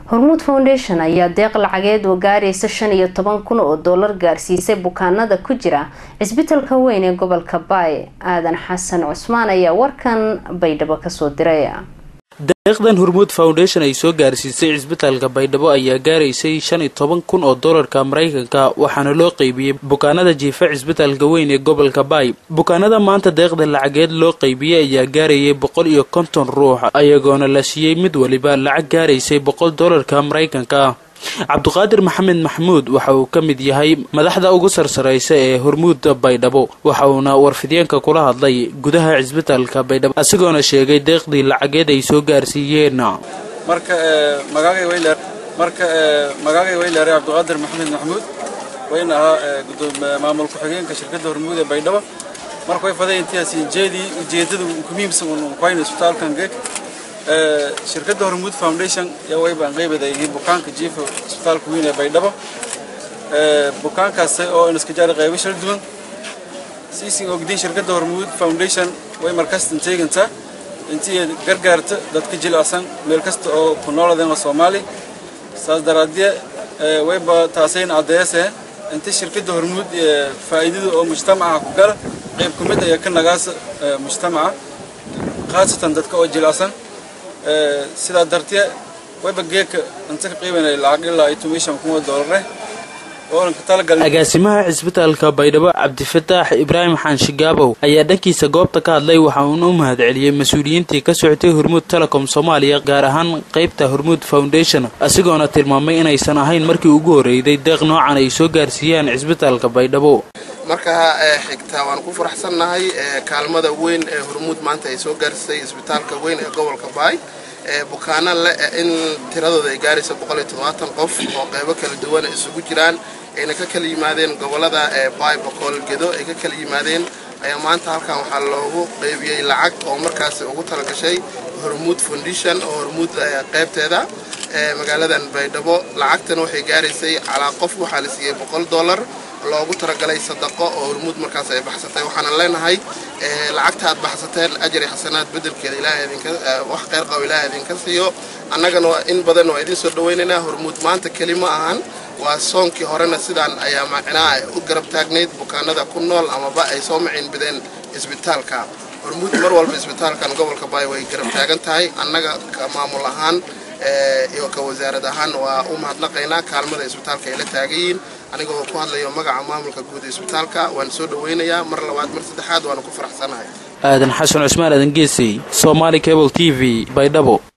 hormuud foundation ayaa deeq lacageed oo gaaraysa shan iyo toban kun oo doolar gaarsiisay bukaanada ku jira cisbitalka weyn ee gobolka baay aadan xasan cusmaan ayaa warkan baydhabo kasoo diray deeqdan hormuud foundation ay soo gaarsiisay cisbitaalka baydhabo ayaa gaaraysay shan iyo toban kun oo doolarka maraykanka waxaana loo qeybiyey bukaanada jiifa cisbitaalka weyn ee gobolka baay bukaanada maanta deeqda lacageed loo qeybiyey ayaa gaarayay boqol iyo konton ruux ayagoona la siiyey mid waliba lacag gaaraysay boqol doolarka maraykanka cabduqaadir maxamed maxmuud waxa uu ka mid yahay madaxda ugu sarsaraysa ee hormuudda baydhabo waxa uuna warfideenka kula hadlay gudaha cisbitaalka baydhabo asigoona sheegay deeqdii lacageed ay soo gaarsiiyeen marka magaagay weyler marka magaagay weyleere cabduqaadir maxamed maxmuud wayna ahaa maamul ku-xigeenka shirkadda hormuud ee baydhabo marka way faday intiyaasi jeedii ujeedada ku muhiimsan uu kuhayna isbitaalkan geeg shirkadda hormuud foundation yaa way baan qeybaday bukaanka jiifa isbitaalka weyn ee baydhabo bukaankaas oo iska jaari qaybo shal duwan siisin ogdiin shirkadda hormuud foundation way markastan teegantaa intii gargaarta dadka jilicsan meel kasta oo ku nooladeen oo soomaali saas daraadee wayba taasayn caddeese inta shirkadda hormuud faa'iidada oo mujtamaca ku gala qayb ku mid ayaa ka nagaasa mujtamaca khaasatan dadka oo jilicsan sidaa dartee wayba geeka inta ka qiibanay lacag ilaa iyo tomishan kun oo doolare agaasimaha cisbitaalka baydhabo cabdifataax ibraahim xaanshigaabow ayaa dhankiisa goobta ka hadlay waxa uuna u mahadceliyey mas-uuliyiintii ka socotay hormuud telecom soomaaliya gaar ahaan qaybta hormuud foundation asigoona tilmaamay inaysan ahayn markii ugu horreeyday deeq noocan ay soo gaarsiiyaan cisbitaalka baydhabo marka xigta waan ku faraxsannahay kaalmada weyn ee hormuud maanta ay soo gaarsisay isbitaalka weyn ee gobolka baay bukaana le in tiradooda ay gaaraysa qof oo qaybo kala duwan isugu jiraan ayna ka kala yimaadeen gobolada baay boqol gedo ay ka kala yimaadeen ayaa maanta halkan waxaa loogu qaybiyey lacag oo markaasi ugu talagashay hormuud foundation oo hormuud qaybteeda magaaladan baydhabo lacagtan waxay gaaraysay calaa qof waxaa la siiyey boqol dollar loogu talagalay sadaqo oo hormuud markaas ay baxsatay waxaana leenahay lacagta aad baxsateen ajri xasanaad bedelkeeda ilaahay idinka wax kheyr qabo ilaahay idinka siiyo annagana in badan waa idin soo dhawaynaynaa hormuud maanta keli ma ahan waa soonkii horena sidaan ayaa macnaa u garab taagnayd bukaanada ku nool amaba ay soo maciinbideen isbitaalka hormuud mar walba isbitaalkan gobolka baay way garab taagan tahay annaga ka maamul ahaan iyo ka wasaarad ahaan waa u mahadnaqaynaa kaalmada isbitaalka ay la taagayiin anigoo ku hadlayo magaca maamulka guud ee isbitaalka waan soo dhawaynayaa mar labaad mar saddexaad waana ku faraxsanahay aadan xasan cusmaan aadan geesey somaali cable t v baydhabo